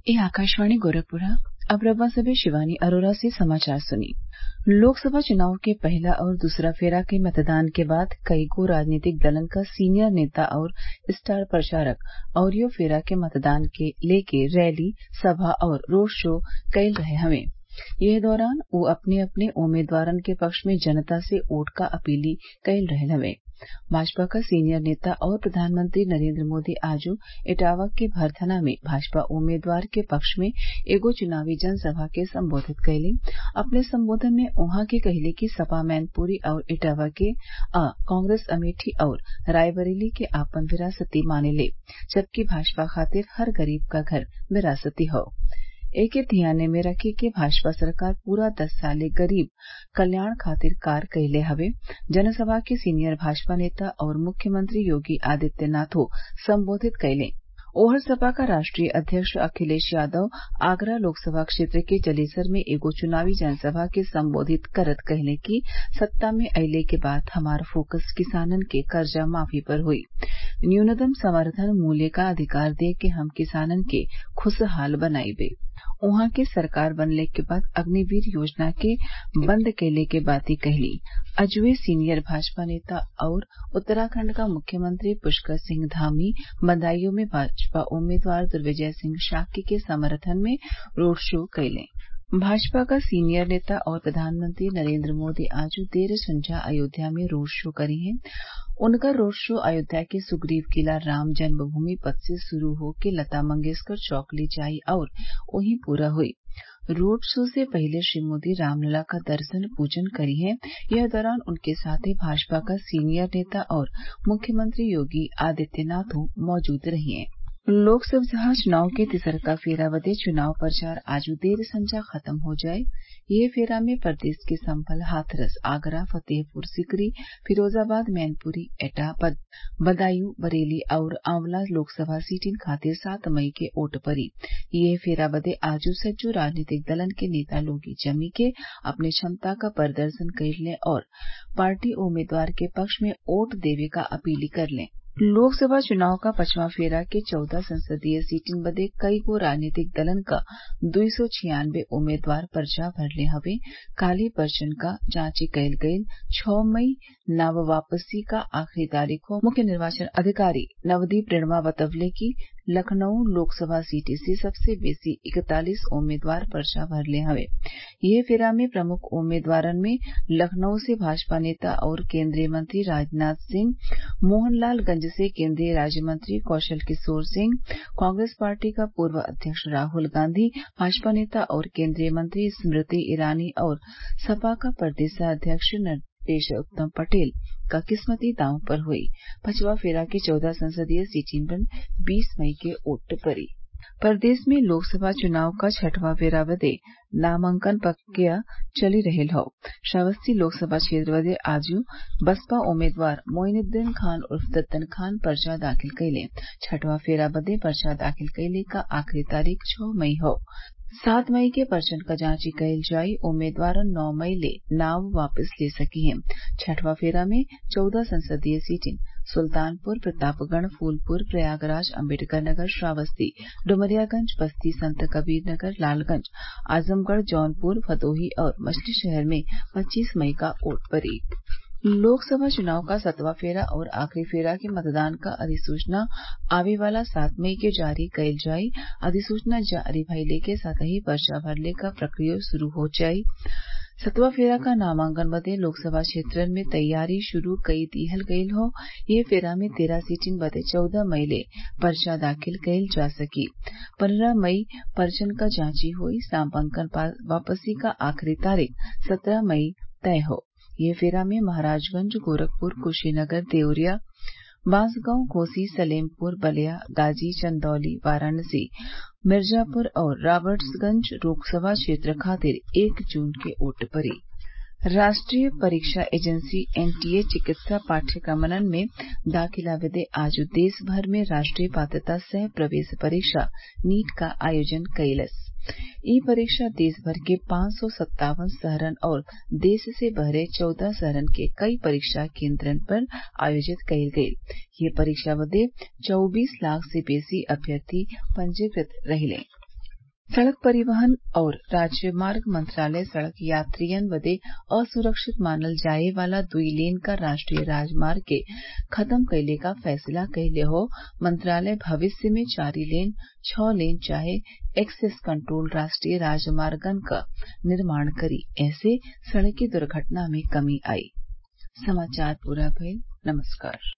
ये आकाशवाणी गोरखपुर अब रउआ सभे शिवानी अरोरा से समाचार सुनी लोकसभा चुनाव के पहिला और दूसरा फेरा के मतदान के बाद कईगो राजनीतिक दलन क सीनियर नेता और स्टार प्रचारक अउरीओ फेरा के मतदान के लेके रैली सभा और रोड शो कईल रहे हवे एह दौरान उ अपने अपने उम्मीदवारन के पक्ष में जनता से वोट क अपील कईल रहल हवे भाजपा क सीनियर नेता और प्रधानमंत्री नरेंद्र मोदी आजो इटावा के भरथना में भाजपा उम्मीदवार के पक्ष में एगो चुनावी जनसभा के संबोधित कइले अपने संबोधन में उहाँ के कहिले कि सपा मैनपुरी और इटावा के आ कांग्रेस अमेठी और रायबरेली के आपन विरासती मानेले जबकि भाजपा खातिर हर गरीब क घर विरासती हौ एके धियाने में रखी के भाजपा सरकार पूरा दस साले गरीब कल्याण खातिर कार्य कइले हवे जनसभा के सीनियर भाजपा नेता और मुख्यमंत्री योगी आदित्यनाथो संबोधित कइले ओहर सपा क राष्ट्रीय अध्यक्ष अखिलेश यादव आगरा लोकसभा क्षेत्र के जलेसर में एगो चुनावी जनसभा के संबोधित करत कहले कि सत्ता में अइले के बाद हमार फोकस किसानन के कर्जा माफी पर हुई न्यूनतम समर्थन मूल्य क अधिकार दे के हम किसानन के खुशहाल बनाइबे उहाँ के सरकार बनले के बाद अग्निवीर योजना के बंद कइले के बाती कहली अजवे सीनियर भाजपा नेता और उत्तराखंड क मुख्यमंत्री पुष्कर सिंह धामी बदायूं में भाजपा उम्मीदवार दिग्विजय सिंह शाक्य के समर्थन में रोड शो कइले भाजपा क सीनियर नेता और प्रधानमंत्री नरेंद्र मोदी आज देर संझा अयोध्या में रोड शो करिहें उनकर रोड शो अयोध्या के सुग्रीव किला राम जन्मभूमि पथ से शुरू होके लता मंगेशकर चौक ले जाई और वहीं पूरा हुई रोड शो से पहिले श्री मोदी रामलला का दर्शन पूजन करिहें यह दौरान उनके साथे भाजपा क सीनियर नेता और मुख्यमंत्री योगी आदित्यनाथो मौजूद रहिये लोकसभा चुनाव के तिसरका फेरा बदे चुनाव प्रचार आज देर संझा खत्म हो जाई एह फेरा में प्रदेश के संभल हाथरस आगरा फतेहपुर सीकरी फिरोजाबाद मैनपुरी एटा बदायूं बरेली आउर आंवला लोकसभा सीटिन खातिर सात मई के वोट पड़ी एह फेरा बदे आजो सज्जो राजनीतिक दलन के नेता लोग जमी के अपने क्षमता क प्रदर्शन कइले और पार्टी उम्मीदवार के पक्ष में वोट देवे क अपील करले लोकसभा चुनाव क पचवां फेरा के चौदह संसदीय सीटिन बदे कईगो राजनीतिक दलन क दुई सौ छियानबे उम्मीदवार पर्चा भरले हवे काल्हि पर्चन क जांच कईल गईल छह मई नाम वापसी क आखिरी तारीख हौ मुख्य निर्वाचन अधिकारी नवदीप रेणुआ बतवले कि लखनऊ लोकसभा सीट से सबसे बेसी इकतालीस उम्मीदवार पर्चा भरले हवे एह फेरा में प्रमुख उम्मीदवारन में लखनऊ से भाजपा नेता और केंद्रीय मंत्री राजनाथ सिंह मोहनलालगंज से केंद्रीय राज्य मंत्री कौशल किशोर सिंह कांग्रेस पार्टी क पूर्व अध्यक्ष राहुल गांधी भाजपा नेता और केंद्रीय मंत्री स्मृति ईरानी और सपा क प्रदेशाध्यक्ष नरेश उत्तम पटेल क किस्मती दांव पर हुई पांचवा फेरा के चौदह संसदीय सीटिन पर बीस मई के वोट पड़ी प्रदेश में लोकसभा चुनाव क छठवां फेरा बदे नामांकन प्रक्रिया चली रहल हौ श्रावस्ती लोकसभा क्षेत्र बदे आजो बसपा उम्मीदवार मोइनुद्दीन खान उर्फ दद्दन खान पर्चा दाखिल कइले छठवां फेरा बदे पर्चा दाखिल कइले क आखिरी तारीख छह मई हौ सात मई के पर्चन क जांच कईल जाई उम्मीदवारन नौ मई ले नाम वापस ले सकिहें छठवां फेरा में चौदह संसदीय सीटिन सुल्तानपुर प्रतापगढ़ फूलपुर प्रयागराज अम्बेडकरनगर श्रावस्ती डुमरियागंज बस्ती संतकबीरनगर लालगंज आजमगढ़ जौनपुर भदोही और मछलीशहर में पच्चीस मई क वोट पड़ी लोकसभा चुनाव क सातवां फेरा और आखिरी फेरा के मतदान क अधिसूचना आवे वाला सात मई के जारी कईल जाई अधिसूचना जारी भइले के साथही पर्चा भरले क प्रक्रिया शुरू हो जाई सतवा फेरा क नामांकन बदे लोकसभा क्षेत्रन में तैयारी शुरू कई दिहल गईल हौ एह फेरा में तेरह सीटिन बदे चौदह मई ले पर्चा दाखिल कईल जा सकी पन्द्रह मई पर्चन क जांची होई नामांकन वापसी क आखिरी तारीख सत्रह मई तय हौ एह फेरा में महराजगंज गोरखपुर कुशीनगर देवरिया बांसगांव घोसी सलेमपुर बलिया गाजी चंदौली वाराणसी मिर्जापुर और राबर्ट्सगंज लोकसभा क्षेत्र खातिर एक जून के वोट पड़ी राष्ट्रीय परीक्षा एजेंसी एनटीए चिकित्सा पाठ्यक्रमन में दाखिला बदे आज देश भर में राष्ट्रीय पात्रता सह प्रवेश परीक्षा नीट क आयोजन कइलस इ परीक्षा देश भर के पांच सौ सत्तावन शहरन और देश से बहरे चौदह शहरन के कई परीक्षा केन्द्रन पर आयोजित कईल गईल ये परीक्षा बदे चौबीस लाख से बेसी अभ्यर्थी पंजीकृत रहिले सड़क परिवहन और राजमार्ग मंत्रालय सड़क यात्रियन बदे असुरक्षित मानल जाये वाला दुई लेन क राष्ट्रीय राजमार्ग के खत्म कइले क फैसला कइले हौ मंत्रालय भविष्य में चारि लेन छः लेन चाहे एक्सेस कंट्रोल राष्ट्रीय राजमार्गन क निर्माण करी एसे सड़की दुर्घटना में कमी आई